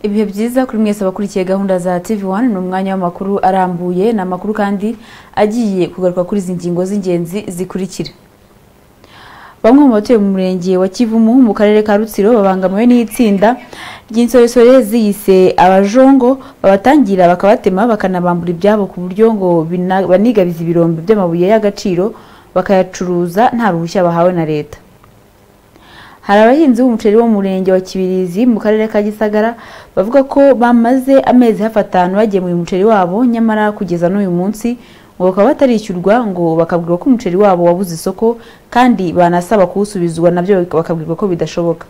ibihe byiza kuri mwese abakurikiye gahunda za TV1 ni umwanya w'amakuru arambuye ni amakuru kandi agiye kugaruka kuri izi ngingo z'ingenzi zikurikira bamwe mu batuye mu murenge wa Kivumu mu karere ka Rutsiro babangamiwe n'itsinda ry'insoresore ziyise abajongo babatangira bakabatema bakanabambura ibyabo ku buryo ngo bina- banigabiza ibirombe by'amabuye y'agaciro bakayacuruza nta ruhushya bahawe na leta hari abahinzi b'umuceri wo mu murenge wa Kibirizi mu karere ka Gisagara bavuga ko bamaze amezi hafi atanu bagemuye umuceri wabo nyamara kugeza n'uyu munsi ngo bakaba batarishyurwa ngo bakabwirwa ko umuceri wabo wabuze isoko kandi banasaba kuwusubizwa nabyo bakabwirwa ko bidashoboka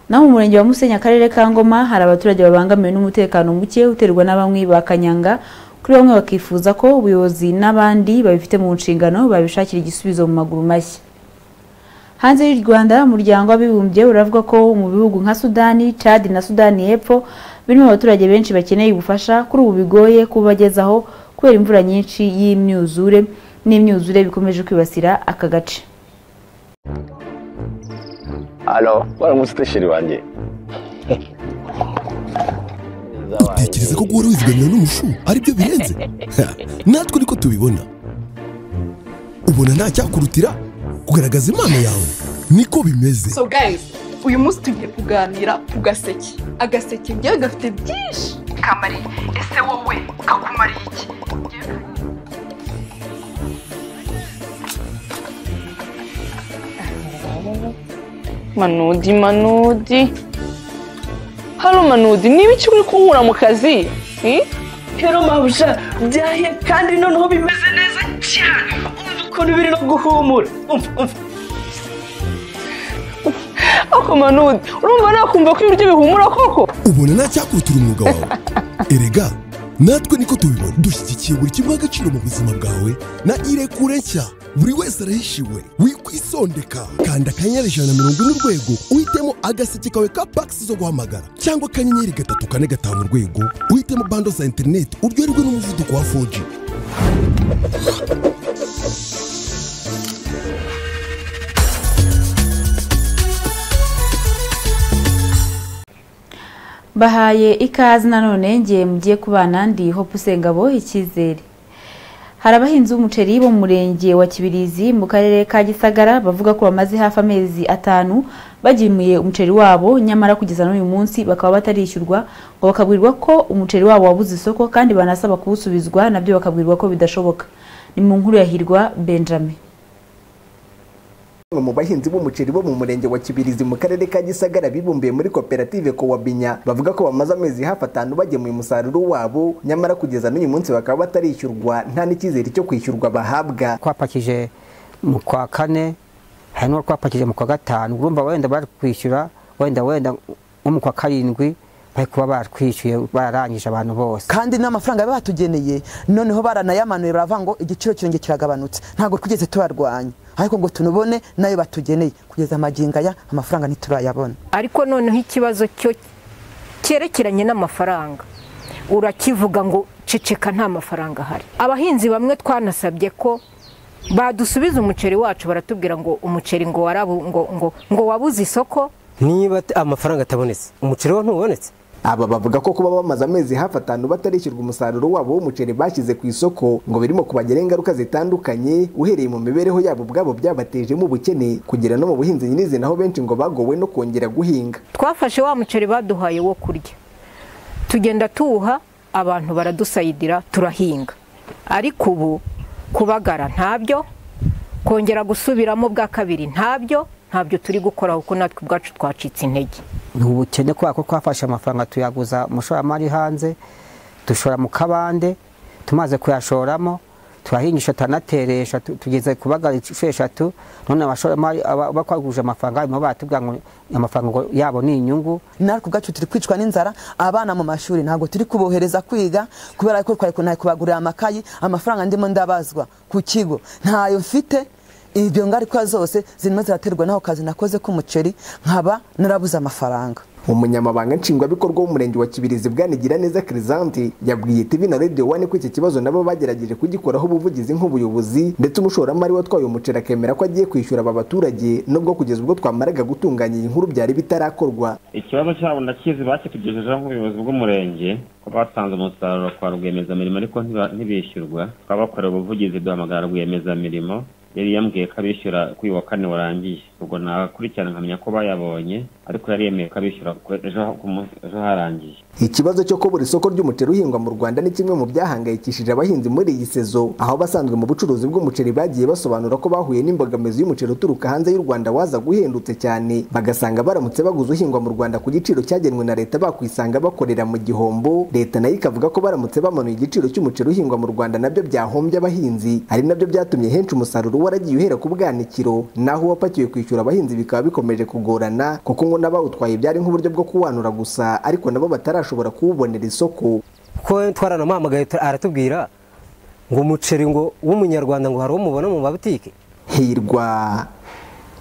naho mu murenge wa Musenyi akarere ka Ngoma hari abaturage babangamiwe n'umutekano muke uterwa na bamwe ba Kanyanga kuri bamwe bakifuza ko ubuyobozi n'abandi babifite mu nshingano babishakira igisubizo mu maguru mashya hanze y'u Rwanda umuryango w'abibumbye uravuga ko mu bihugu nka Sudani Chad na Sudani y'Epfo birimo abaturage benshi bakeneye ubufasha kuri ubu bigoye kubagezaho kubera imvura nyinshi y'imyuzure n'imyuzure bikomeje kwibasira aka gace Alo, waramutse utasheri wanjye. utekereza ko guhora wizigamira n'umushu aribyo birenze Ha, natwe ariko tubibona ubona nta cyakurutira kugaragaza impano yawe niko bimeze so guys uyu munsi tugiye kuganira ku gaseke agaseke njyewe gafite byinshi kamari ese wowe kakumariye iki manudi manudi hano manudi niba icyo uri kunkura mu kazi hmm? rero mabuja byahiye kandi noneho bimeze neza cyane umva ukuntu biri no guhumura umva umva ako manudi urumva nakumva ko ibiryo bihumura koko ubona nta cyakurutira umwuga wawe erega natwe niko tubibona dushyigikiye buri kimwe agaciro mu buzima bwawe na irekure nshya buri wese arahishiwe wikwisondeka kanda akanyenyeri ijana na mirongo ine urwego uhitemo agaseke kawe ka pakisi zo guhamagara cyangwa akanyenyeri gatatu kane gatanu urwego uhitemo bando za interineti uryoherwe n'umuvuduko wa 4G bahaye ikaze nanone ngiye mugiye kubana ndi hope usengabo icyizere hari abahinzi b'umuceri bo mu murenge wa kibirizi mu karere ka gisagara bavuga ko bamaze hafi amezi atanu bagemuye umuceri wabo nyamara kugeza n'uyu munsi bakaba batarishyurwa ngo bakabwirwa ko umuceri wabo wabuze isoko kandi banasaba kuwusubizwa nabyo bakabwirwa ko bidashoboka ni mu nkuru ya hirwa benjamin Bamwe mu bahinzi b'umuceri bo mu murenge wa Kibirizi mu karere ka Gisagara bibumbiye muri koperative Kowabinya bavuga ko bamaze amezi hafi atanu bagemuye umusaruro wabo nyamara kugeza n'uyu munsi bakaba batarishyurwa nta n'icyizere cyo kwishyurwa bahabwa twapakije mu kwa kane hari n'uwo twapakije mu kwa gatanu urumva wenda bari kwishyura wenda wenda nko mu kwa karindwi bari kuba batwishyuye bararangije abantu bose kandi n'amafaranga bari batugeneye noneho baranayamanuye baravuga ngo igiciro cyongeye kiragabanutse ntabwo twigeze turarwanya ariko ngo tunubone nayo batugeneye kugeza amagingo aya amafaranga ntiturayabona ariko noneho ikibazo cyo cyerekeranye n'amafaranga urakivuga ngo ceceka nta mafaranga ahari abahinzi bamwe twanasabye ko badusubiza umuceri wacu baratubwira ngo umuceri ngo warabu ngo ngo ngo wabuze isoko niba t- amafaranga atabonetse umuceri wo ntubonetse aba bavuga ko kuba bamaze amezi hafi atanu batarishyurwa umusaruro wabo w'umuceri bashyize ku isoko ngo birimo kubagiraho ingaruka zitandukanye uhereye mu mibereho yabo ubwabo byabatejemo ubukene kugera no mu buhinzi nyirizi naho benshi ngo bagowe no kongera guhinga twafashe wa muceri baduhaye wo kurya tugenda tuwuha abantu baradusayidira turahinga ariko ubu kubagara ntabyo kongera gusubiramo bwa kabiri ntabyo ntabyo turi gukora kuko natwe ubwacu twacitse intege ni ubukene kubera ko twafashe amafaranga tuyaguza umushoramari hanze dushora mu kabande tumaze kuyashoramo turahingisha turanateresha tu- tugeze kubagara inshuro eshatu none abashoramari aba- bakwaguje amafaranga barimo baratubwira ngo amafaranga ngo yabo ni inyungu natwe ubwacu turi kwicwa n'inzara abana mu mashuri ntabwo turi kubohereza kwiga kubera ko twari kunahari kubagurira amakayi amafaranga ndimo ndabazwa ku kigo ntayo mfite ibyo ngaruka zose zirimo ziraterwa n'aho kazi nakoze k'umuceri nkaba narabuze amafaranga umunyamabanga nshingwabikorwa w'umurenge wa kibirizi bwanigira neza kirizanti yabwiye tv na radio wane ko iki kibazo nabo bagerageje kugikoraho ubuvugizi nk'ubuyobozi ndetse umushoramari watwaye umuceri akemera ko agiye kwishyura aba baturage nubwo kugeza ubwo twamaraga gutunganya iyi nkuru byari bitarakorwa ikibazo cyabo ndakizi bakitugejejeho nk'ubuyobozi bw'umurenge ko batanze umusaruro kwa rwiyemezamirimo ariko ntiba- ntibishyurwa twabakorera ubuvugizi duhamagara rwiyemezamirimo yari yambwiye ko abishyura ko uyu wa kane warangiye ubwo nakurikirana nkamenya ko bayabonye ariko yari yemeye ko abishyura ku- ejo ku munsi- ejo harangiye ikibazo cyo kubura isoko ry'umuceri uhingwa mu rwanda ni kimwe mu byahangayikishije abahinzi muri iyi sezo aho abasanzwe mu bucuruzi bw'umuceri bagiye basobanura ko bahuye n'imbogamizi y'umuceri uturuka hanze y'u rwanda waza guhendutse cyane bagasanga baramutse baguze uhingwa mu rwanda ku giciro cyagenwe na leta bakwisanga bakorera mu gihombo leta nayo ikavuga ko baramutse bamanuye igiciro cy'umuceri uhingwa mu rwanda nabyo byahombye abahinzi ari nabyo byatumye henshi umusaruro waragiye uhera ku bwanikiro naho uwapakiwe kwishyura abahinzi bikaba bikomeje kugorana kuko ngo n'abawutwaye byari nk'uburyo bwo kuwanura gusa ariko nabo batarashobora kuwubonera isoko kuko twaranamuhamagaye tu- aratubwira ngo umuceri ngo w'umunyarwanda ngo hari umubona mu mabutike hirwa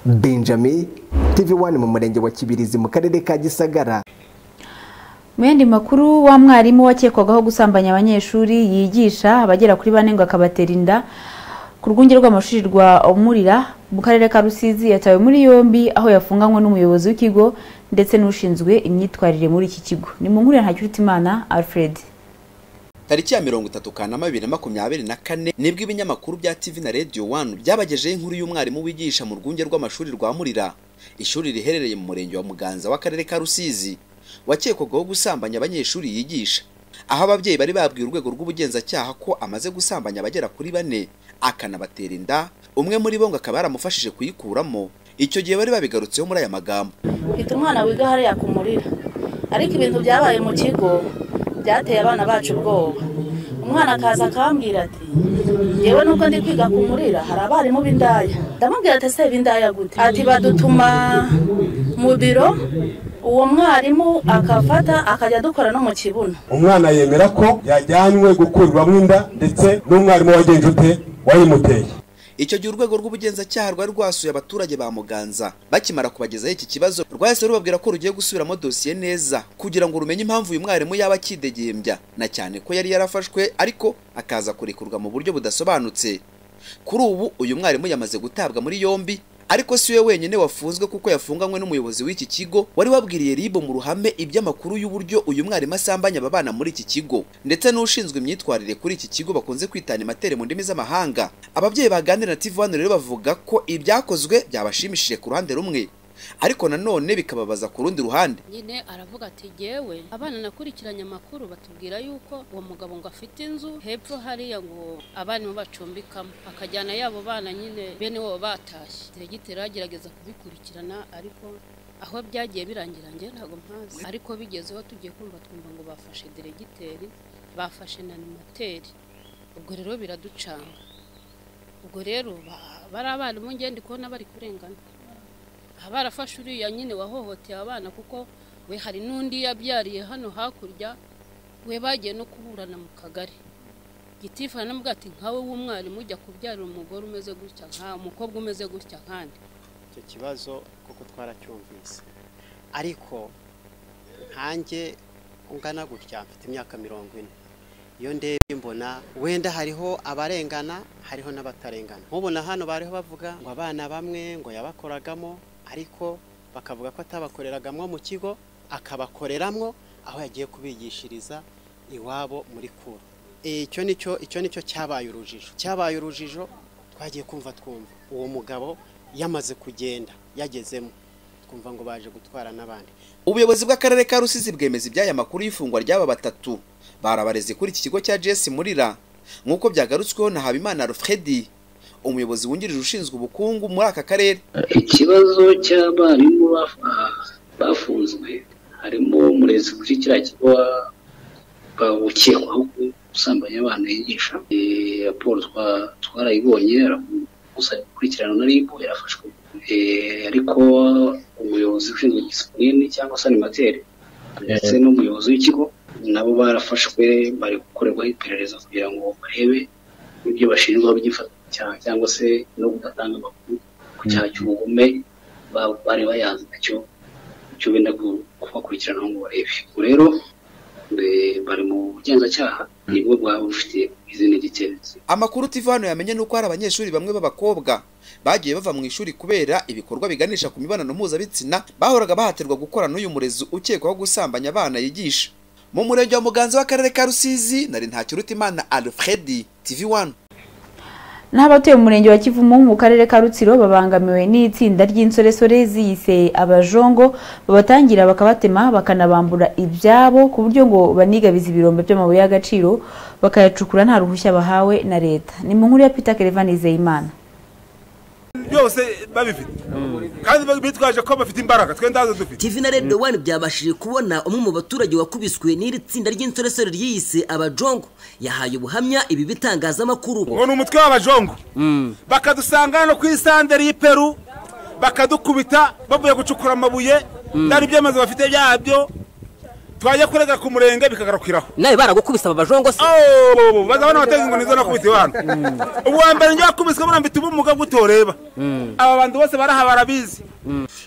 benjamin tv one mu murenge wa kibirizi mu karere ka gisagara Mu yandi makuru wa mwarimu wakekwagaho gusambanya abanyeshuri yigisha abagera kuri bane ngo akabatera inda ku rwunge rw'amashuri rwa Murira mu karere ka Rusizi yatawe muri yombi aho yafunganywe n'umuyobozi w'ikigo ndetse n'ushinzwe imyitwarire muri iki kigo ni mu nkuru ya Ntakirutimana Alfred tariki ya mirongo itatu kanama bibiri na makumyabiri na kane nibwo ibinyamakuru bya tv na radio one byabagejeho inkuru y'umwarimu wigisha mu rwunge rw'amashuri rwa murira ishuri riherereye mu murenge wa muganza w'akarere ka rusizi wakekwagaho gusambanya abanyeshuri yigisha aho ababyeyi bari babwiye urwego rw'ubugenzacyaha ko amaze gusambanya abagera kuri bane akanabatera inda umwe muri bo ngo akaba yaramufashije kuyikuramo icyo gihe bari babigarutseho muri aya magambo hita umwana wiga hariya ku murira ariko ibintu byabaye mu kigo byateye abana bacu ubwoba umwana akaza akambwira ati yewe nubwo ndi kwiga ku murira hari abarimu b'indaya ndamubwira ati ese b'indaya gute ati badutuma mu biro uwo mwarimu akafata akajya dukora no mu kibuno umwana yemera ko yajyanywe gukurwamo inda ndetse n'umwarimu wagenje ute wayimuteye Icyo gihe urwego rw'ubugenzacyaha rwari rwasuye abaturage ba Muganza bakimara kubagezaho iki kibazo rwahise rubabwira ko rugiye gusubiramo dosiye neza kugira ngo rumenye impamvu uyu mwarimu yaba akidegembya na cyane ko yari yarafashwe ariko akaza kurekurwa mu buryo budasobanutse kuri ubu uyu mwarimu yamaze gutabwa muri yombi ariko si we wenyine wafunzwe kuko yafunganywe n'umuyobozi w'iki kigo wari wabwiriye ribo mu ruhame iby'amakuru y'uburyo uyu mwarimu asambanya aba bana muri iki kigo ndetse n'ushinzwe imyitwarire kuri iki kigo bakunze kwitana imatere mu ndimi z'amahanga ababyeyi baganira na tv rero bavuga ko ibyakozwe byabashimishije ku ruhande rumwe ariko nanone bikababaza ku rundi ruhande nyine aravuga ati yewe abana nakurikiranye amakuru batubwira yuko uwo mugabo ngo afite inzu hepfo hariya ngo abarimu bacumbikamo akajyana yabo bana nyine bene wabo batashye diregiteri agerageza kubikurikirana ariko aho byagiye birangira njye ntabwo mpazi ariko bigezeho tugiye kumva twumva ngo bafashe diregiteri bafashe na nimateri ubwo rero biraducanga ubwo rero ba- bari abarimu ngende kubona bari kurengana aha barafashe uriya nyine wahohoteye abana kuko we hari n'undi yabyariye hano hakurya we bagiye no kuburana mu kagari gitifu aramubwira ati nkawe w'umwarimu ujya kubyarira umugore umeze gutya nka umukobwa umeze gutya nkandi icyo kibazo kuko twaracyumvise ariko nkanjye ungana gutya mfite imyaka mirongo ine iyo ndebye mbona wenda hariho abarengana hariho n'abatarengana nkubona hano bariho bavuga ngo abana bamwe ngo yabakoragamo ariko bakavuga ko atabakoreragamo mu kigo akabakoreramwo aho yagiye kubigishiriza iwabo muri kuru Eh, icyo nicyo icyo nicyo cyabaye urujijo cyabaye urujijo twagiye kumva twumva uwo mugabo yamaze kugenda yagezemo twumva ngo baje gutwara n'abandi ubuyobozi bw'akarere ka rusizi bwemeza iby'aya makuru y'ifungwa ry'aba batatu bari abarezi kuri iki kigo cya jesi murira nk'uko byagarutsweho na habimana alfredi umuyobozi wungirije ushinzwe ubukungu muri aka karere ikibazo cy'abarimu baf- bafunzwe harimo umurezi kuri kiriya kigo wa- bawukekwaho gusambanya abana yigisha Eh, raporo twa- twarayibonye arakusa gukurikirana na ribu yarafashwe Eh, ariko umuyobozi ushinzwe disipurine cyangwa se animateri ndetse n'umuyobozi w'ikigo nabo barafashwe bari gukorerwaho iperereza kugira ngo barebe ibyo bashinjwa byifata cyaha cyangwa se no kudatanga amakuru ku cyaha cy'ubugome ba- bari bayazi nacyo cyo benda ku- kubakurikiranaho ngo barebe Ubwo rero eh, bari mu bugenzacyaha nibwo bwaba bufite izina ry'icyemezo amakuru TV hano yamenye ni uko hari abanyeshuri bamwe b'abakobwa bagiye bava mu ishuri kubera ibikorwa biganisha ku mibonano mpuzabitsina bahoraga bahatirwa gukora n'uyu murezi ukekwaho gusambanya abana yigisha mu murenge wa muganza w'akarere ka rusizi nari ntakirutimana alfredi tv 1 n'abatuye mu murenge wa kivumu mu karere ka rutsiro babangamiwe n'itsinda ry'insoresore ziyise abajongo babatangira bakabatema bakanabambura ibyabo ku buryo ngo banigabiza ibirombe by'amabuye y'agaciro bakayacukura nta ruhushya bahawe na leta ni mu nkuru ya peter kelevani zeyimana byose babifite kandi bitwaje ko bafite imbaraga twe ndazo dufite TV na Radio One byabashije kubona umwe mu baturage wakubiswe n'iri tsinda ry'insoresore ryiyise abajongo yahaye ubuhamya ibi bitangazamakuru ngo ni umutwe w'abajongo bakadusanga no ku isanderi y'iperu bakadukubita bavuye gucukura amabuye byari byamaze bafite byabyo twajya kurega ku murenge bikagarukiraho nawe baragukubise aba bajongo se baza bano bateza ngo nizo nakubise bano uwa mbere njye wakubiswe buriya mfite ubumuga bw'utoreba aba bantu bose baraha barabizi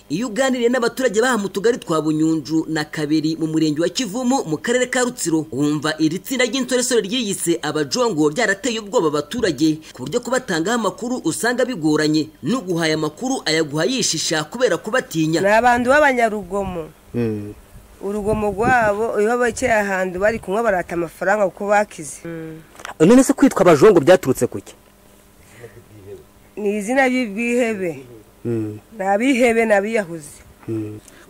iyo uganiriye n'abaturage baha mu tugari twa bunyunju na kabiri mu murenge wa kivumu mu karere ka rutsiro wumva iri tsinda ry'insoresore ryiyise abajongo byarateye ubwoba abaturage ku buryo kubatangaho amakuru usanga bigoranye n'uguhaye amakuru ayaguha yishisha kubera kubatinya ni abantu b'abanyarugomo urugomo rwabo iyo bakeye ahantu bari kunywa barata amafaranga kuko bakize none se kwitwa abajongo byaturutse ku ki ni izina ry'ubwihebe ni abihebe ni abiyahuzi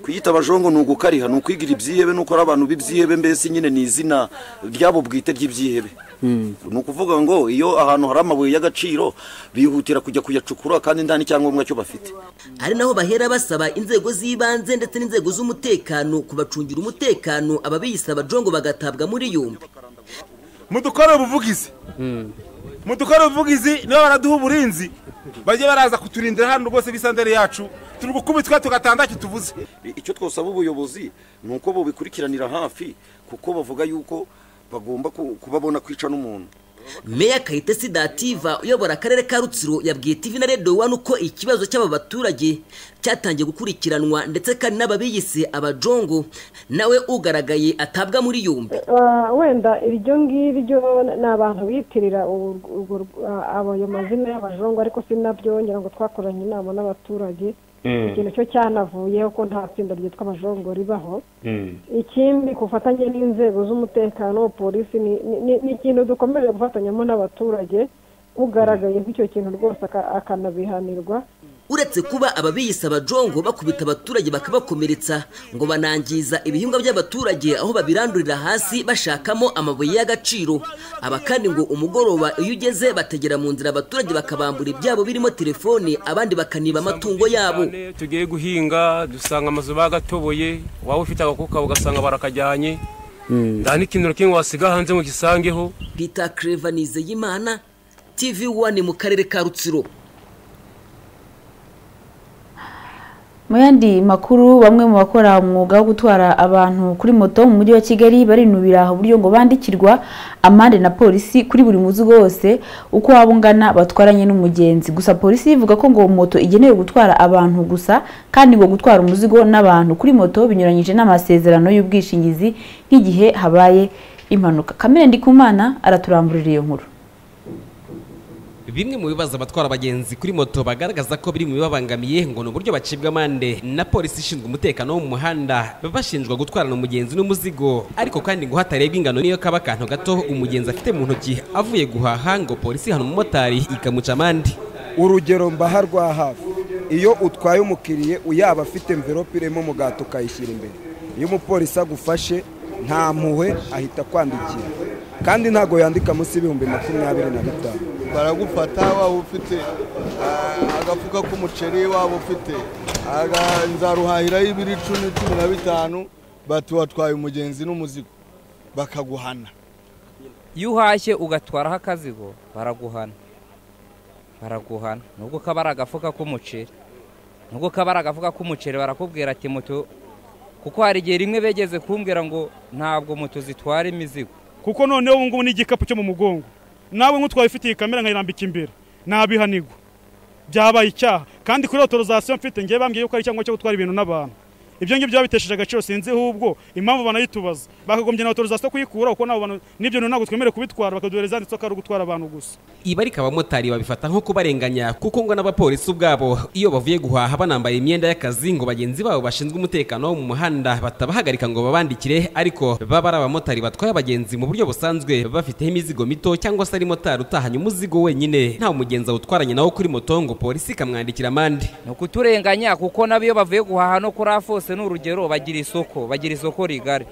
kwiyita abajongo ni ugukariha ni ukwigira ibyihebe ni ukora abantu b'ibyihebe mbese nyine ni izina ryabo bwite ry'ibyihebe ni ukuvuga ngo iyo ahantu hari amabuye y'agaciro bihutira kujya kuyacukura kandi nta n'icyangombwa cyo bafite ari naho bahera basaba inzego z'ibanze ndetse n'inzego z'umutekano kubacungira umutekano ababiyisaba jongo bagatabwa muri yombi mudukorere ubuvugizi mudukorere ubuvugizi niba baraduha uburinzi bajye baraza kuturindira hano rwose bisandere yacu turi gukubitwa tugatanga icyo tuvuze icyo twasaba ubuyobozi ni uko bubikurikiranira hafi kuko bavuga yuko bagomba ku- kubabona kwica n'umuntu meya kayitesi dativa uyobora akarere ka rutsiro yabwiye tv na radio wani uko ikibazo cy'aba baturage cyatangiye gukurikiranwa ndetse kandi n'ababiyise abajongo nawe ugaragaye atabwa muri yombi Ah, wenda iryo ngiryo ni abantu bitirira ur- urwo- ah, ayo mazina y'abajongo ariko sinabyo ngira ngo twakoranye inama n'abaturage ikintu cyo cyanavuyeho ko nta tsinda ryitwa abajongo ribaho ikindi ku bufatanye n'inzego z'umutekano polisi ni- ni- ni- ni ikintu dukomeje gufatanyamo n'abaturage ugaragaye nk'icyo kintu rwose aka- akanabihanirwa uretse kuba ababiyise abajongo bakubita abaturage bakabakomeretsa ngo banangiza ibihingwa by'abaturage aho babirandurira hasi bashakamo amabuye y'agaciro aba kandi ngo umugoroba iyo ugeze bategera mu nzira abaturage bakabambura ibyabo birimo telefone abandi bakaniba amatungo yabo cyane, tugiye guhinga dusanga amazu bagatoboye waba ufite agakuka ugasanga barakajyanye nta n'ikintu na kimwe wasiga hanze ngo gisangeho peter creva nizeyimana tv one mu karere ka rutsiro mu yandi makuru bamwe mu bakora umwuga wo gutwara abantu kuri moto mu mujyi wa kigali barinubira uburyo ngo bandikirwa amande na polisi kuri buri muzigo wose uko waba ungana batwaranye n'umugenzi gusa polisi ivuga ko ngo moto igenewe gutwara abantu gusa kandi ngo gutwara umuzigo n'abantu kuri moto binyuranyije n'amasezerano y'ubwishingizi nk'igihe habaye impanuka kamere ndikumana araturamburira iyo nkuru Bimwe mu bibazo abatwara abagenzi kuri moto bagaragaza ko biri mu bibabangamiye ngo ni uburyo bacibwa amande na polisi ishinzwe umutekano wo mu muhanda baba bashinjwa gutwarana umugenzi n'umuzigo ariko kandi ngo hatarebwa ingano niyo kaba akantu gato umugenzi afite mu ntoki avuye guhaha ngo polisi ihana umumotari ikamuca amande urugero mbaha rwa hafi iyo utwaye umukiriye uyaba afite mverope irimo umugati ukayishyira imbere iyo umupolisi agufashe nta mpuhwe ahita akwandikira kandi ntabwo yandika munsi y'ibihumbi makumyabiri na bitanu baragufata waba ufite ah, agafuka k'umuceri waba ufite aga- nzaruhahiraho ibiri icumi cumi na bitanu bati watwaye umugenzi n'umuzigo bakaguhana iyo uhashye ugatwaraho akazigo baraguhana baraguhana nubwo kaba ari agafuka k'umuceri nubwo kaba ari agafuka k'umuceri barakubwira ati moto kuko hari igihe rimwe begeze kumbwira ngo ntabwo moto zitwara imizigo kuko noneho ubu ngubu ni igikapu cyo mu mugongo nawe nk'utwaye ufite iyi kamera nkayirambika imbere nabihanirwa byabaye icyaha kandi kuri otorizasiyo mfite ngewe bambwiye yuko ari icyangombwa cyo gutwara ibintu n'abantu ibyo ngibyo babitesheje agaciro sinzi ahubwo impamvu banayitubaza bakagombye na otorizasiyo kuyikura kuko nabo bantu n'ibyo bintu ntabwo twemerewe kubitwara bakaduhereza yanditseho ko ari ugutwara abantu gusa ibarika abamotari babifata nko kubarenganya kuko ngo n'abapolisi ubwabo iyo bavuye guhaha banambaye imyenda y'akazi ngo bagenzi babo bashinzwe umutekano wo mu muhanda batabahagarika ngo babandikire ariko baba ari abamotari batwaye abagenzi mu buryo busanzwe bafiteho imizigo mito cyangwa se ari motari utahanye umuzigo wenyine nta mugenzi awutwaranye nawo kuri moto ngo polisi ikamwandikira amande ni ukuturenganya kuko nabo iyo bavuye guhaha no kuri afose ni urugero bagira isoko bagira isoko rigari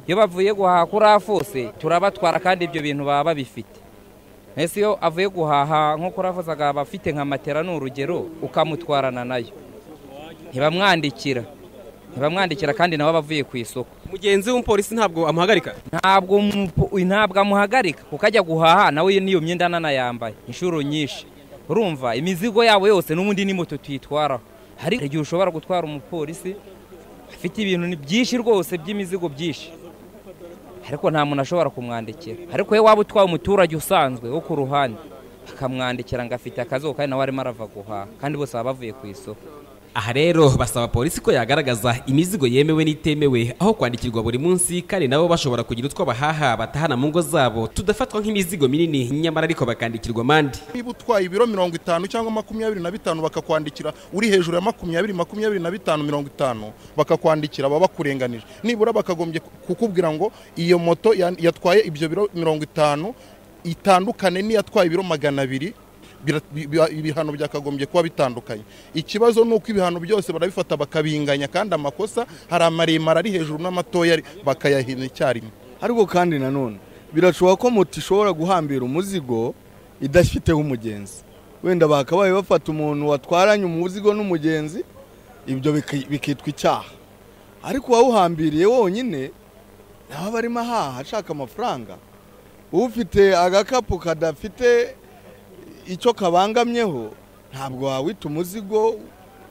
iyo bavuye guhaha kuri afose turabatwara kandi ibyo bintu baba babifite ese iyo avuye guhaha nko kuri afose akaba afite nka matera ni urugero ukamutwarana nayo ntibamwandikira ntibamwandikira kandi nabo abavuye ku isoko mugenzi w'umupolisi ntabwo amuhagarika ntabwo umupo- uyu ntabwo amuhagarika kuko ajya guhaha nawe n'iyo myenda ananayambaye inshuro nyinshi urumva imizigo yabo yose n'ubundi ni moto tuyitwaraho hari igihe ushobora gutwara umupolisi afite ibintu ni byinshi rwose by'imizigo byinshi ariko nta muntu ashobora kumwandikira ariko we waba utwaye umuturage usanzwe wo ku ruhande akamwandikira ngo afite akazuba kandi nawe arimo arava guhaha kandi bose baba bavuye ku isoko aha rero basaba polisi ko yagaragaza imizigo yemewe n'itemewe aho kwandikirwa buri munsi kandi nabo bashobora kugira utwo bahaha batahana mu ngo zabo tudafatwa nk'imizigo minini nyamara ariko bakandikirwa amande niba utwaye ibiro mirongo itanu cyangwa makumyabiri na bitanu bakakwandikira uri hejuru ya makumyabiri makumyabiri na bitanu mirongo itanu bakakwandikira baba bakurenganije nibura bakagombye ku- kukubwira ngo iyo moto ya- yatwaye ibyo biro mirongo itanu itandukane n'iyatwaye ibiro magana abiri bira- bi- bi- ibihano byakagombye kuba bitandukanye ikibazo ni uko ibihano byose barabifata bakabinganya kandi amakosa hari amaremare ari hejuru n'amatoya ari- bakayahina icyarimwe ariko kandi nanone birashoboka ko moto ishobora guhambira umuzigo idafiteho umugenzi wenda bakabaye bafata umuntu watwaranye umuzigo n'umugenzi ibyo biki- bikitwa icyaha ariko uwawuhambiriye wonyine nawe aba arimo ahaha ashaka amafaranga ufite agakapu kadafite icyo kabangamyeho ntabwo wawita umuzigo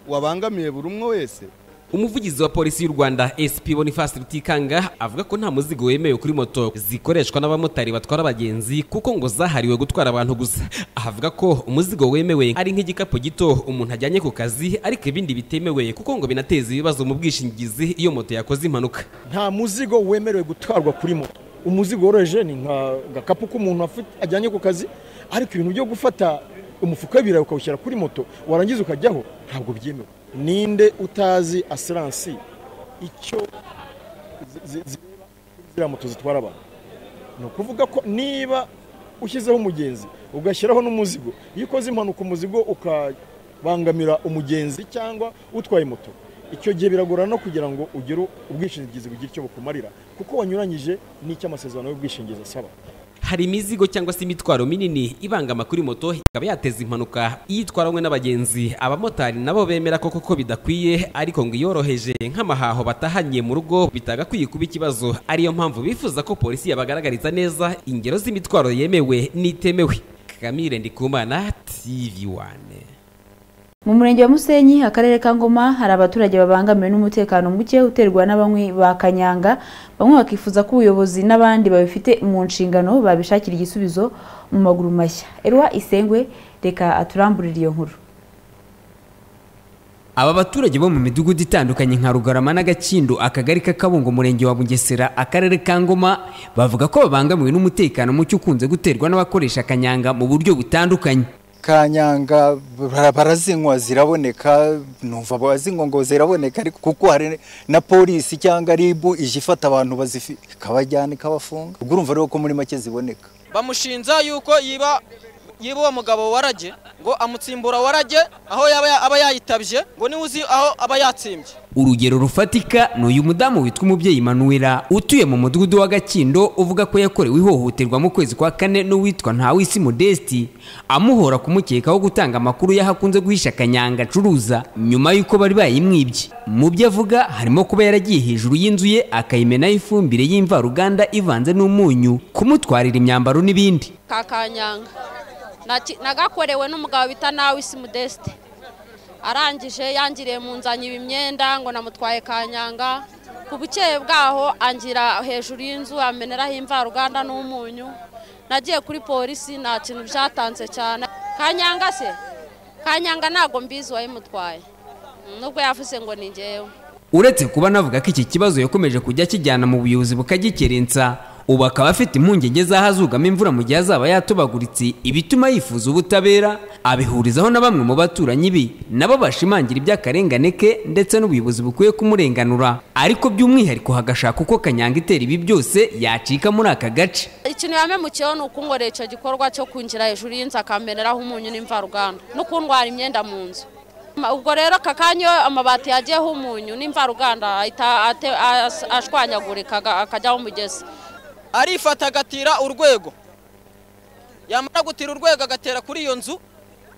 wabangamiye buri umwe wese umuvugizi wa polisi y'u rwanda sp boniface rutikanga avuga ko nta muzigo wemewe kuri moto zikoreshwa n'abamotari batwara abagenzi kuko ngo zahariwe gutwara abantu gusa aha avuga ko umuzigo wemewe ari nk'igikapu gito umuntu ajyanye ku kazi ariko ibindi bitemewe kuko ngo binateza ibibazo mu bwishingizi iyo moto yakoze impanuka nta muzigo wemerewe gutwarwa kuri moto umuzigo woroheje ni nka gakapu k'umuntu afite- ajyanye ku kazi ariko ibintu byo gufata umufuka w'ibirayi ukawushyira kuri moto warangiza ukajyaho ntabwo byemewe ninde utazi asiransi icyo zi- zi- zireba kuri ziriya moto zitwara abantu ni ukuvuga ko niba ushyizeho umugenzi ugashyiraho n'umuzigo iyo ukoze impanuka umuzigo ukabangamira umugenzi cyangwa utwaye moto icyo gihe biragorana no kugira ngo ugire ubwishingizi bugire icyo bukumarira kuko wanyuranyije n'icy'amasezerano y'ubwishingizi asaba hari imizigo cyangwa se imitwaro minini ibangama kuri moto ikaba yateza impanuka iyo itwaranywe n'abagenzi abamotari nabo bemera ko koko bidakwiye ariko ngo iyoroheje nk'amahaho batahanye mu rugo bitagakwiye kuba ikibazo ariyo mpamvu bifuza ko polisi yabagaragariza neza ingero z'imitwaro yemewe n'itemewe kamire ndikumana tv wane mu murenge wa musenyi akarere ka ngoma hari abaturage babangamiwe n'umutekano muke uterwa n'abanywi ba kanyanga bamwe bakifuza ko ubuyobozi n'abandi babifite mu nshingano babishakira igisubizo mu maguru mashya erwa isengwe reka aturamburire iyo nkuru Aba baturage bo mu midugudu itandukanye nka Rugarama n'Agakindo akagari k'Akabungo umurenge wa Bugesera akarere ka Ngoma bavuga ko babangamiwe n'umutekano muke ukunze guterwa n'abakoresha kanyanga mu buryo butandukanye kanyanga bara- barazinywa ziraboneka numva abazinywa ngo ziraboneka ariko kuko hari na polisi cyangwa ribu ije ifata abantu bazifite ikabajyana ikabafunga ubwo urumva rero ko muri make ziboneka bamushinja yuko yiba yiba uwo mugabo warage ngo amutsimbura warage aho yaba ya- aba yayitabye ngo niwe uzi aho aba yatsimbye urugero rufatika ni uyu mudamu witwa umubyeyi manuwera utuye mu mudugudu w'agakindo uvuga ko yakorewe ihohoterwa mu kwezi kwa kane n'uwitwa ntawisi modesti amuhora kumukekaho gutanga amakuru y'aho akunze guhisha akanyanga acuruza nyuma y'uko bari bayimwibye mu byo avuga harimo kuba yaragiye hejuru y'inzu ye akayimenaho ifumbire y'imvaruganda ivanze n'umunyu kumutwarira imyambaro n'ibindi ka kanyanga Naki- nagakorewe n'umugabo bita nawe isi modeste arangije yangiriye mu nzanyiba imyenda ngo namutwaye kanyanga ku bukeye bwaho angira hejuru y'inzu ameneraho imvaruganda n'umunyu nagiye kuri polisi nta kintu byatanze cyane kanyanga se kanyanga ntabwo mbizi uwayimutwaye nubwo yavuze ngo ni ngewe uretse kuba navuga ko iki kibazo yakomeje kujya akijyana mu buyobozi bukagikerensa ubu akaba afite impungenge z'ahazugama imvura mu gihe azaba yatobaguritse ibituma yifuza ubutabera abihurizaho na bamwe mu baturanyi be nabo bashimangira iby'akarengane ke ndetse n'ubuyobozi bukwiye kumurenganura ariko by'umwihariko hagashaka uko kanyanga itera ibi byose yacika muri aka gace ikintu yamemukiyeho ni ukungorera icyo gikorwa cyo kwinjira hejuru y'inzu akamereraho umunyu n'imvaruganda no kundwara imyenda mu nzu ubwo rero aka kanya iyo amabati yagiyeho umunyu n'imvaruganda ahita ate- as- ashwanyagurika aga- akajyaho umugezi arifata agatira urwego yamara gutira urwego agatera kuri iyo nzu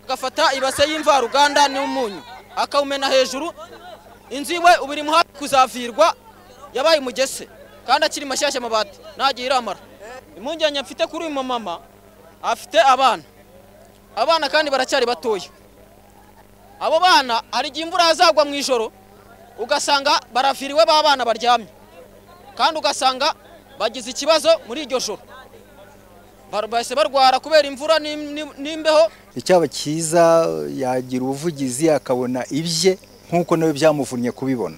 agafata ibase y'imvaruganda n'umunyu akawumena hejuru inzu iwe ubu iri mu hafi kuzavirwa yabaye umugese kandi akiri mashyashya amabati ntagiye iramara impungenge mfite kuri uyu mumama afite abana abana kandi baracyari batoya abo bana hari igihe imvura yazagwa mu ijoro ugasanga baraviriwe ba bana baryamye kandi ugasanga bagize ikibazo muri iryo joro Bar- bahise barwara kubera imvura n'im- n'im- n'imbeho icyaba cyiza yagira ubuvugizi akabona ibye nk'uko nawe byamuvunnye kubibona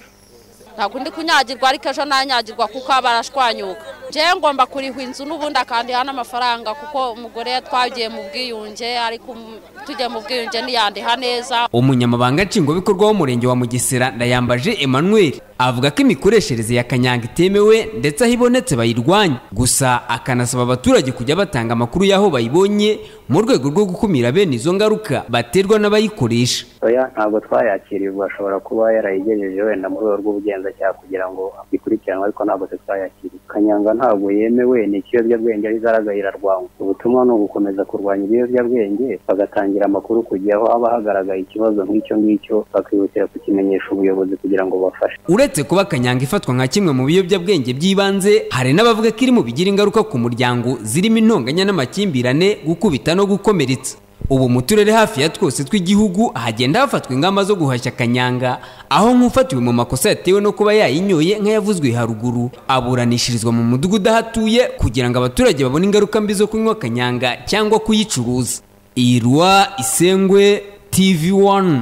ntabwo ndi kunyagirwa ariko ejo ntanyagirwa kuko aba arashwanyuka njyewe ngomba kurihwa inzu n'ubundi akandiha n'amafaranga kuko umugore twagiye mu bwiyunge ariko um- tugiye mu bwiyunge ntiyandiha neza umunyamabanga nshingwabikorwa w'umurenge wa mugesera ndayambaje emmanuel avuga ko imikoreshereze ya kanyanga itemewe ndetse aho ibonetse bayirwanya gusa akanasaba abaturage kujya batanga amakuru y'aho bayibonye mu rwego rwo gukumira bene izo ngaruka baterwa n'abayikoresha oya ntabwo twayakirirwa ashobora kuba yarayigejeje wenda mu rwego rw'ubugenzacyaha kugira ngo ikurikiranwe ariko ntabwo twe twayakiriye kanyanga ntabwo yemewe ni ikiyobyabwenge ari zaraga irarwanywa ubutumwa ni ugukomeza kurwanya ibiyobyabwenge bagatangira amakuru kujya aho haba hagaragaye ikibazo nk'icyo ngicyo bakihutira kukimenyesha ubuyobozi kugira ngo bafashe uretse kuba kanyanga ifatwa nka kimwe mu biyobyabwenge by'ibanze hari n'abavuga ko iri mu bigira ingaruka ku muryango zirimo intonganya n'amakimbirane gukubita no gukomeretsa ubu mu turere hafi ya twose tw'igihugu hagenda hafatwa ingamba zo guhashya kanyanga aho nk'ufatiwe mu makosa yatewe no kuba yayinyoye nk'ayavuzwe haruguru aburanishirizwa mu mudugudu ahatuye kugira ngo abaturage babone ingaruka mbi zo kunywa kanyanga cyangwa kuyicuruza irwa isengwe tv 1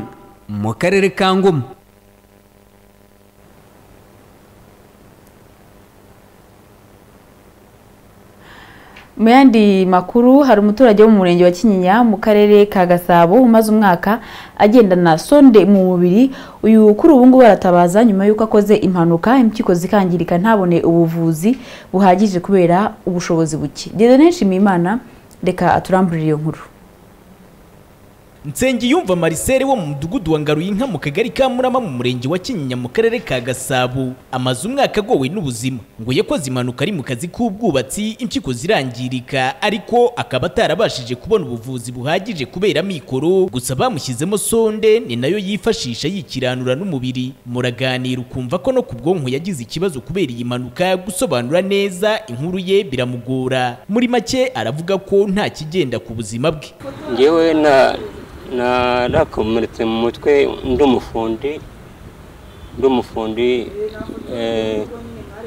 mu karere ka ngoma mu yandi makuru hari umuturage wo mu murenge wa kinyinya mu karere ka gasabo umaze umwaka agendana sonde mu mubiri uyu kuri ubu ngubu aratabaza nyuma y'uko akoze impanuka impyiko zikangirika ntabone ubuvuzi buhagije kubera ubushobozi buke dedone nshimiyimana reka aturambure iyo nkuru nsengiyumva marisere wo mu mudugudu wa ngaruyinka mu kagari ka murama mu murenge wa kinyinya mu karere ka gasabo amaze umwaka agowe n'ubuzima ngo yakoze impanuka ari mu kazi k'ubwubatsi impyiko zirangirika ariko akaba atarabashije kubona ubuvuzi buhagije kubera mikoro gusa bamushyizemo sonde ni nayo yifashisha yikiranura n'umubiri muraganira ukumva ko no ku bwonko yagize ikibazo kubera iyi mpanuka gusobanura neza inkuru ye biramugora muri make aravuga ko nta kigenda ku buzima bwe ngewe narakomeretse mu mutwe ndi umufundi ndi umufundi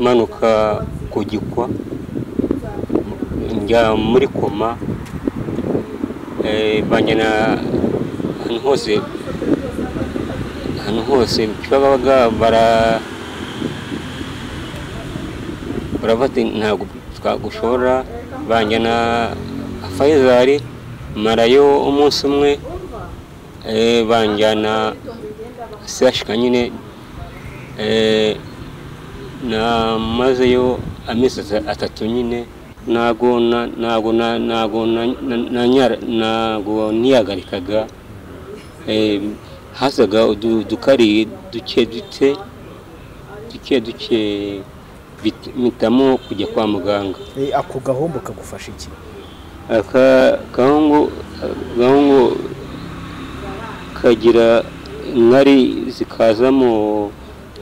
manuka ku gikwa njya muri koma banjyana ahantu hose ahantu hose babaga bara barafata ntabwo twagushora banjyana fayizari marayo umunsi umwe eh, banjyana sashika nyine eh, namazeyo amezi ata- atatu nyine ntago na- ntago na- ntago na- na- nanyara- ntago niyagarikaga Eh, hazaga udu- udukari duke duke duke duke bit- mpitamo kujya kwa muganga Eh, ako gahombo kagufasha iki aka gahungu gahungu kagira inkari zikazamo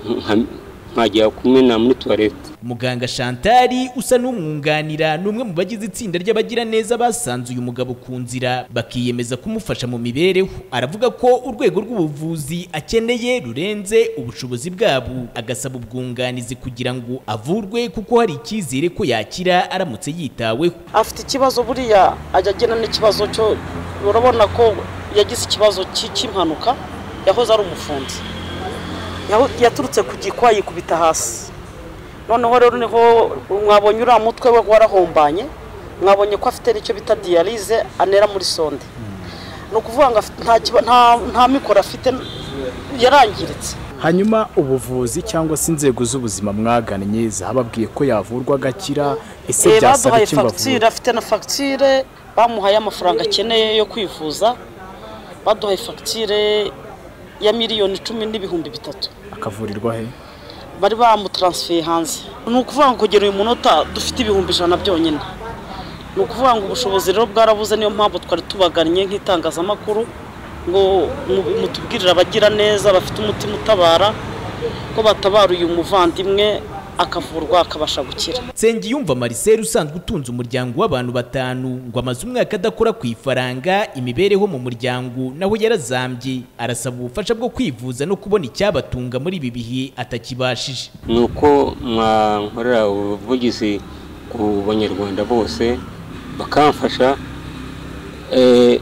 nka- nkajya kumena muri tuwarete muganga shantari usa n'umwunganira ni umwe mu bagize itsinda ry'abagiraneza basanze uyu mugabo ku nzira bakiyemeza kumufasha mu mibereho aravuga ko urwego rw'ubuvuzi akeneye rurenze ubushobozi bwabo agasaba ubwunganizi kugira ngo avurwe kuko hari icyizere ko yakira aramutse yitaweho afite ikibazo buriya ajya agena n'ikibazo cyo urabona ko yagize ikibazo cy'impanuka yahoze ari umufunzi Yaho- yaturutse ku gikwa yikubita hasi noneho rero niho mwabonye uriya mutwe we warahombanye mwabonye ko afite n'icyo bita diyarize anera muri sonde ni ukuvuga ngo afite- nta kiba- nta- nta mikoro afite yarangiritse hanyuma ubuvuzi cyangwa se inzego z'ubuzima mwagannye zababwiye ko yavurwa agakira ese Eh, byasaba baduhaye iki ngo avurwe fagitire afite na fagitire bamuhaye amafaranga akeneye yo kwivuza baduhaye fagitire ya miliyoni icumi n'ibihumbi bitatu akavurirwa he bari bamutaransifeye hanze ni ukuvuga ngo kugera uyu munota dufite ibihumbi ijana byonyine ni ukuvuga ngo ubushobozi rero bwarabuze niyo mpamvu twari tubagannye nk'itangazamakuru ngo mu- mutubwirire abagira neza bafite umutima utabara ko batabara uyu muvandimwe akavurwa akabasha gukira nsengiyumva marcel usanzwe utunze umuryango w'abantu batanu ngo amaze umwaka adakora ku ifaranga imibereho mu muryango naho yarazambye arasaba ubufasha bwo kwivuza no kubona icyabatunga muri ibi bihe atakibashije ni uko mwankorera ubuvugizi ku banyarwanda bose bakamfasha eh,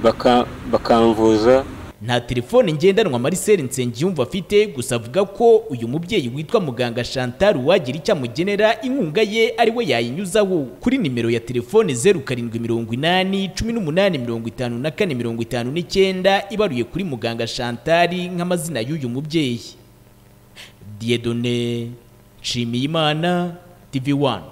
baka- bakamvuza nta telefone ngendanwa marcel nsengiyumva afite gusa avuga ko uyu mubyeyi witwa muganga chantal uwagira icyo amugenera inkunga ye ari we yayinyuzaho kuri nimero ya telefone zeru karindwi mirongo inani cumi n'umunani mirongo itanu na kane mirongo itanu n'icyenda ibaruye kuri muganga chantal nk'amazina y'uyu mubyeyi diedone nshimiyimana tv wani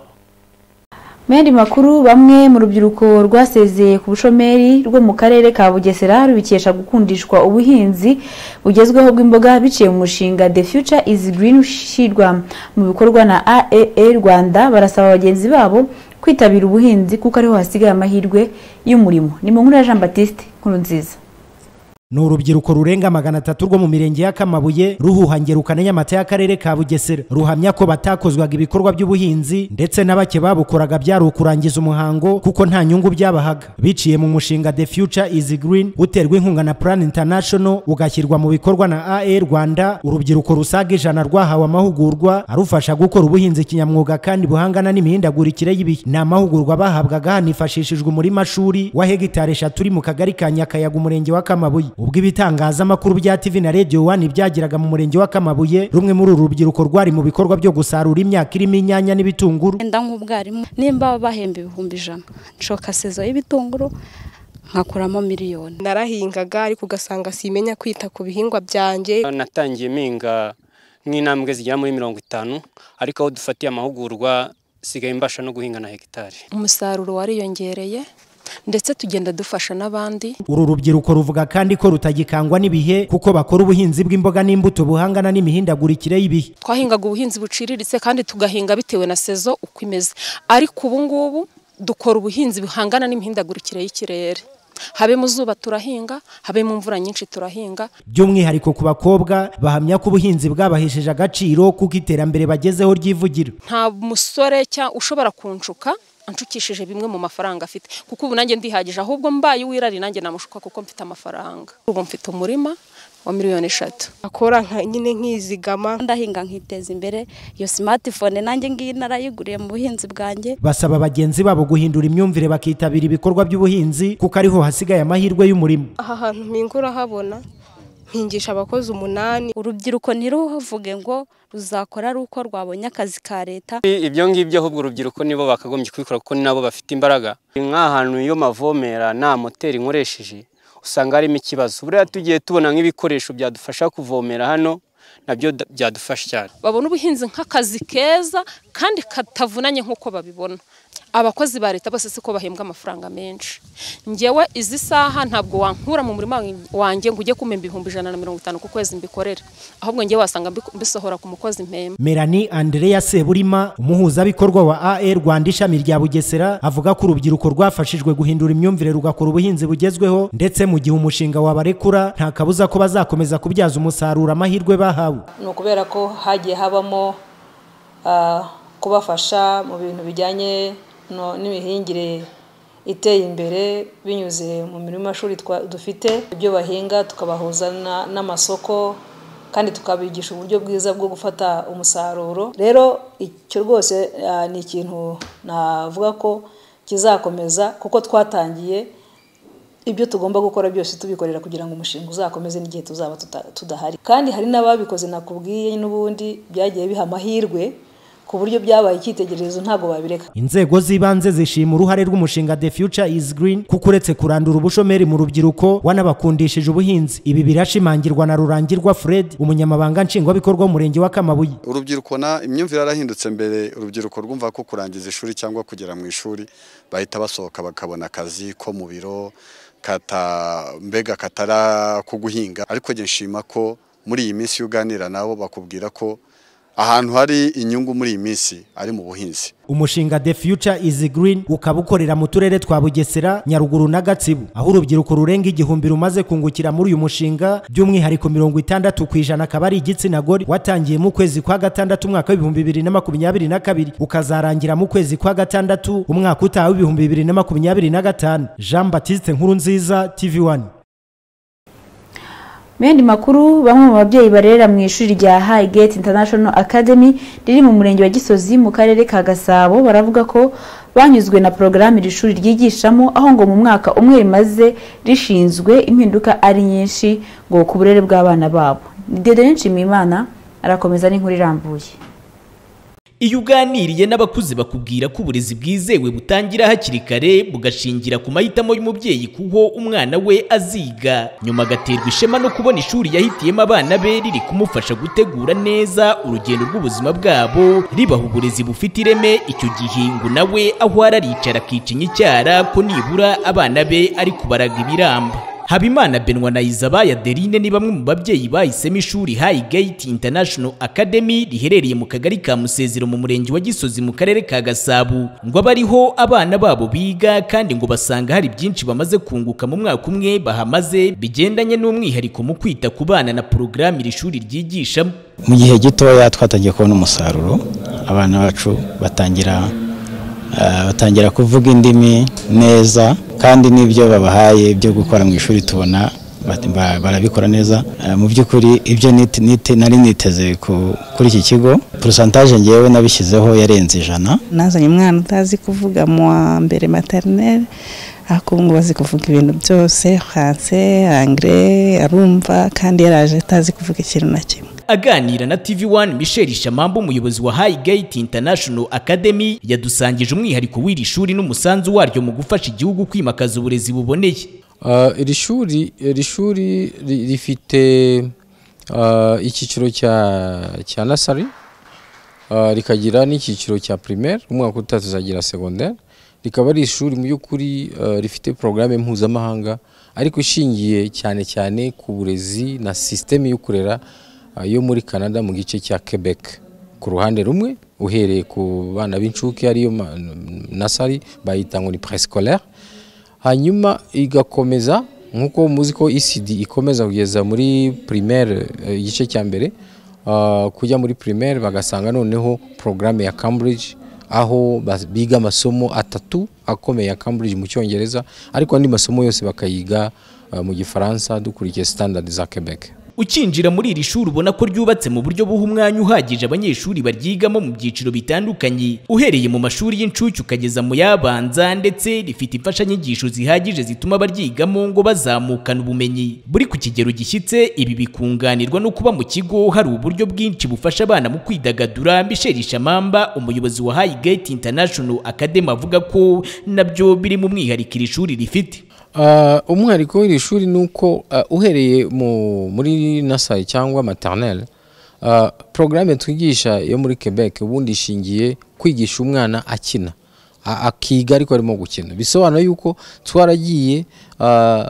Mende makuru bamwe mu rubyiruko rwasezeye ku bushomeri rwo mu karere ka Bugesera rubikesha gukundishwa ubuhinzi bugezweho bw'imboga biciye mu mushinga The Future is Green ushyirwa mu bikorwa na AAA Rwanda barasaba bagenzi babo kwitabira ubuhinzi kuko ariho hasigaye amahirwe y'umurimo ni mu nkuru ya Jean Baptiste Nkurunziza ni urubyiruko rurenga magana atatu rwo mu mirenge ya kamabuye ruhuhangirukana nyamata y'akarere ka bugesera ruhamya ko batakozwaga ibikorwa by'ubuhinzi ndetse na bake babukoraga byari ukurangiza umuhango kuko nta nyungu byabahaga biciye mu mushinga the future is green uterwa inkunga na plan international ugashyirwa mu bikorwa na ae rwanda urubyiruko rusaga ijana rwahawe amahugurwa arufasha gukora ubuhinzi kinyamwuga kandi buhangana n'imihindagurikire y'ibihe ni amahugurwa bahabwaga hanifashishijwe umurima shuri wa hegitari eshatu uri mu kagari ka nyakayaga umurenge wa kamabuye ubwo ibitangazamakuru bya tv na radio wani byageraga mu murenge wa kamabuye rumwe muri uru rubyiruko rwari mu bikorwa byo gusarura imyaka irimo inyanya n'ibitunguru wenda nk'ubwarimu nimba bahemba ibihumbi ijana nshoka sezo y'ibitunguru nkakuramo miliyoni narahingaga ariko ugasanga simenya kwita ku bihingwa byanjye natangiye mpinga nk'intambwe zigera muri mirongo itanu ariko aho dufatiye amahugurwa sigaye mbasha no guhinga na hegitari umusaruro wariyongereye ndetse tugenda dufasha n'abandi uru rubyiruko ruvuga kandi ko rutagikangwa n'ibihe kuko bakora ubuhinzi bw'imboga n'imbuto buhangana n'imihindagurikire y'ibihe twahingaga ubuhinzi buciriritse kandi tugahinga bitewe na sezo uko imeze ariko ubu ngubu dukora ubuhinzi buhangana n'imihindagurikire y'ikirere habe mu zuba turahinga habe mu mvura nyinshi turahinga by'umwihariko ku bakobwa bahamya ko ubuhinzi bwabahesheje agaciro kuko iterambere bagezeho ryivugira nta musore cya ushobora kunshuka anshukishije bimwe mu mafaranga afite kuko ubu nanjye ndihagije ahubwo mbaye uwirari nanjye namushuka kuko mfite amafaranga ubu mfite umurima wa miliyoni eshatu akora nyine nkizigama ndahinga nkiteza imbere iyo smartphone nanjye ngiyi narayiguriye mu buhinzi bwanjye basaba bagenzi babo guhindura imyumvire bakitabira ibikorwa by'ubuhinzi kuko ariho hasigaye amahirwe y'umurimo aha hantu mpinga urahabona nkingisha abakozi umunani urubyiruko ntiruvuge ngo ruzakora ari uko rwabonye akazi ka leta ibyo ngibyo ahubwo urubyiruko nibo bakagombye kubikora kuko ni nabo bafite imbaraga nk'ahantu iyo mavomera nta moteri nkoresheje usanga harimo ikibazo buriya tugiye tubona nk'ibikoresho byadufasha kuvomera hano nabyo da- byadufasha cyane babona ubuhinzi nk'akazi keza kandi katavunanye nk'uko babibona abakozi ba leta bose siko bahembwa amafaranga menshi ngewe izi saha ntabwo wankura mu murima wanjye ngo ujye kumpa ibihumbi ijana na mirongo itanu ku kwezi mbikorera ahubwo ngewe wasanga mbiko- mbisohora ku mukozi mpemba melanie andrea seburima umuhuzabikorwa wa ae rwanda ishami rya bugesera avuga ko urubyiruko rwafashijwe guhindura imyumvire rugakora ubuhinzi bugezweho ndetse mu gihe umushinga wabarekura nta kabuza ko bazakomeza kubyaza umusaruro amahirwe bahawe ni ukubera ko hagiye habamo ah, kubafasha mu bintu bijyanye no- n'imihingire iteye imbere binyuze mu mirimo y'amashuri twa- dufite ibyo bahinga tukabahuza na- n'amasoko kandi tukabigisha uburyo bwiza bwo gufata umusaruro rero icyo rwose ah, ni ikintu navuga ko kizakomeza kuko twatangiye ibyo tugomba gukora byose tubikorera kugira ngo umushinga uzakomeze n'igihe tuzaba tuta- tudahari kandi hari n'ababikoze nakubwiye n'ubundi byagiye biha amahirwe ku buryo byabaye icyitegererezo ntabwo babireka inzego z'ibanze zishima uruhare rw'umushinga the future is green kuko uretse kurandura ubushomeri mu rubyiruko wanabakundishije ubuhinzi ibi birashimangirwa na rurangirwa fred umunyamabanga nshingwabikorwa w'umurenge wa kamabuye urubyiruko na imyumvire yarahindutse mbere urubyiruko rwumva ko kurangiza ishuri cyangwa kugera mu ishuri bahita basohoka bakabona akazi ko mu biro kata mbega katara ko guhinga ariko njye nshima ko muri iyi minsi iyo uganira nabo bakubwira ko ahantu hari inyungu muri iyi minsi ari mu buhinzi umushinga the future is green ukaba ukorera mu turere twa bugesera nyaruguru na gatsibo aho urubyiruko rurenga igihumbi rumaze kungukira muri uyu mushinga by'umwihariko mirongo itandatu ku ijana akaba ari igitsina gore watangiye mu kwezi kwa gatandatu umwaka w'ibihumbi bibiri na makumyabiri na kabiri ukazarangira mu kwezi kwa gatandatu umwaka utaha w'ibihumbi bibiri na makumyabiri na gatanu jean batiste nkurunziza tv one Mu yandi makuru bamwe mu babyeyi barerera mu ishuri rya Highgate International Academy riri mu murenge wa Gisozi mu karere ka Gasabo baravuga ko banyuzwe na porogaramu iri shuri ryigishamo aho ngo mu mwaka umwe rimaze rishinzwe impinduka ari nyinshi ngo ku burere bw'abana babo. Dede Nshimiyimana arakomeza n'inkuru irambuye. iyo uganiriye n'abakuze bakubwira ko uburezi bwizewe butangira hakiri kare bugashingira ku mahitamo y'umubyeyi kuho umwana we aziga nyuma agaterwa ishema no kubona ishuri yahitiyemo abana be riri kumufasha gutegura neza urugendo rw'ubuzima bwabo ribaha uburezi bufite ireme icyo gihe ngo nawe aho araricara akicinya icyara ko nibura abana be ari kubaraga ibiramba Habimana Benwa na Izabaya Derine ni bamwe mu babyeyi bahisemo ishuri Highgate International Academy riherereye mu kagari ka Musezero mu murenge wa Gisozi mu karere ka Gasabo ngo abe ariho abana babo biga kandi ngo basanga hari byinshi bamaze kunguka mu mwaka umwe bahamaze bigendanye n'umwihariko mu kwita ku bana na porogaramu iri shuri ryigishamo mu gihe gitoya twatangiye kubona umusaruro abana bacu batangira ah, batangira kuvuga indimi neza kandi n'ibyo babahaye byo gukora mu ishuri tubona bat- ba- barabikora neza Ah, mu by'ukuri ibyo nit- nit- nari niteze ku- kuri iki kigo porosantaje ngewe nabishyizeho yarenze ijana nazanye umwana utazi kuvuga mu wa mbere materineri ariko ubu ngubu azi kuvuga ibintu byose franse angire arumva kandi yaraje atazi kuvuga ikintu na kimwe Aganira na TV1 Michel Shamambo umuyobozi wa Highgate International Academy yadusangije umwihariko w'iri shuri n'umusanzu waryo mu gufasha igihugu kwimakaza uburezi buboneye. Ah, iri shuri iri shuri ri- rifite ah, icyiciro cya cya nasari ah, rikagira n'icyiciro cya primaire umwaka utaha tuzagira secondaire rikaba ari ishuri mu by'ukuri ah, rifite porogaramu mpuzamahanga ariko ishingiye cyane cyane ku burezi na sisiteme yo kurera ah, yo muri canada mu gice cya quebec ku ruhande rumwe uhereye ku bana b'incuke ariyo ma- nasari bayita ngo ni prescolaire hanyuma igakomeza nk'uko muzi ko ECD ikomeza kugeza muri primaire eh, igice cya mbere ah, kujya muri primaire bagasanga noneho porogaramu ya Cambridge aho bas- biga amasomo atatu akomeye ya Cambridge mu cyongereza ariko andi masomo yose bakayiga ah, mu gifaransa dukurikiye standard za Quebec Ukinjira muri iri shuri ubona ko ryubatse mu buryo buha umwanya uhagije abanyeshuri baryigamo mu byiciro bitandukanye uhereye mu mashuri y'incuke ukageza mu yabanza ndetse rifite imfashanyigisho zihagije zituma abaryigamo ngo bazamukana ubumenyi buri ku kigero gishyitse ibi bikunganirwa no kuba mu kigo hari uburyo bwinshi bufasha abana mu kwidagadura Michel Shamamba umuyobozi wa Highgate International Academy avuga ko nabyo biri mu mwihariko iri shuri rifite Ah, umwihariko w'iri shuri ni uko ah, uhereye mu- muri nasari cyangwa maternelle ah, porogaramu twigisha yo muri quebec ubundi ishingiye kwigisha umwana akina A- akiga ariko arimo gukina bisobanura yuko twaragiye ah,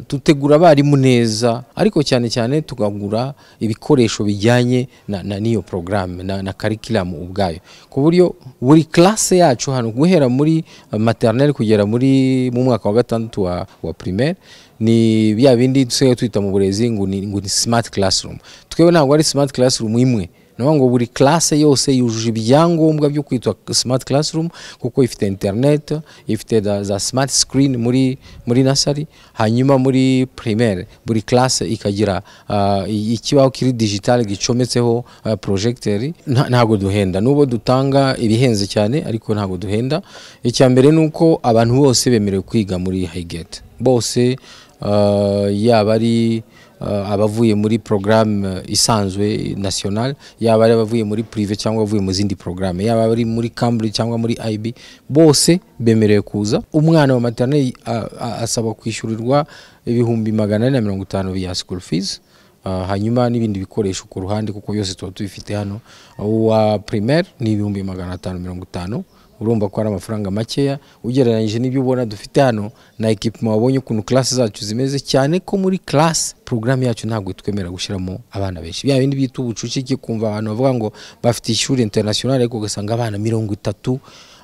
dutegura abarimu neza ariko cyane cyane tukagura ibikoresho bijyanye na, na n'iyo porogaramu na, na karikiramu ubwayo ku buryo buri classe yacu hano guhera muri ah, maternelle kugera muri mu mwaka wa gatandatu wa, wa primaire ni bya bindi dusigaye twita mu burezi ngo ni, ngo ni smart classroom twebwe ntabwo ari smart classroom imwe ni ngo buri classe yose yujuje ibyangombwa byo kwitwa smart classroom kuko ifite internet ifite za- za smart screen muri muri nasari hanyuma muri primaire buri classe ikagira ah, i- ikibaho kiri digital gicometseho ah, projecteur Nta- ntabwo duhenda nubwo dutanga ibihenze cyane ariko ntabwo duhenda icya mbere ni uko abantu bose bemerewe kwiga muri Highgate bose ah, yaba ari uh, abavuye muri programme uh, isanzwe national yaba ari abavuye muri prive cyangwa abavuye mu zindi programme yaba ari muri Cambridge cyangwa muri IB bose bemerewe kuza umwana wa maternelle uh, uh, asaba kwishyurirwa ibihumbi magana ane na mirongo itanu bya school fees Uh, hanyuma n'ibindi bikoresho ku ruhande kuko byose tuba tubifite hano uwa primaire ni ibihumbi magana atanu mirongo itanu urumva ko ari amafaranga makeya ugereranyije n'ibyo ubona dufite hano na ekipima wabonye ukuntu classe zacu zimeze cyane ko muri classe programme yacu ntabwo itwemerera gushyiramo abana benshi bya bindi bita ubucucike kumva abantu bavuga ngo bafite ishuri international ariko ugasanga abana mirongo itatu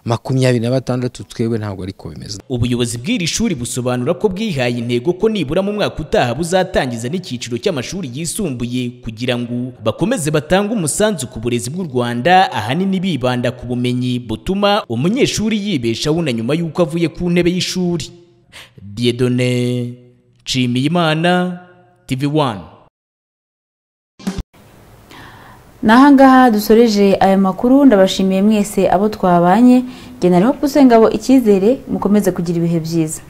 makumyabiri na batandatu twebwe ntabwo ariko bimeze ubuyobozi bw'iri shuri busobanura ko bwihaye intego ko nibura mu mwaka utaha buzatangiza n'icyiciro cy'amashuri yisumbuye kugira ngo bakomeze batange umusanzu ku burezi bw'u Rwanda ahanini bibanda ku bumenyi butuma umunyeshuri yibeshaho na nyuma y'uko avuye ku ntebe y'ishuri Diedone Nshimiyimana TV1 ni ahangaha dusoreje aya makuru ndabashimiye mwese abo twabanye nari ho usengabo icyizere mukomeze kugira ibihe byiza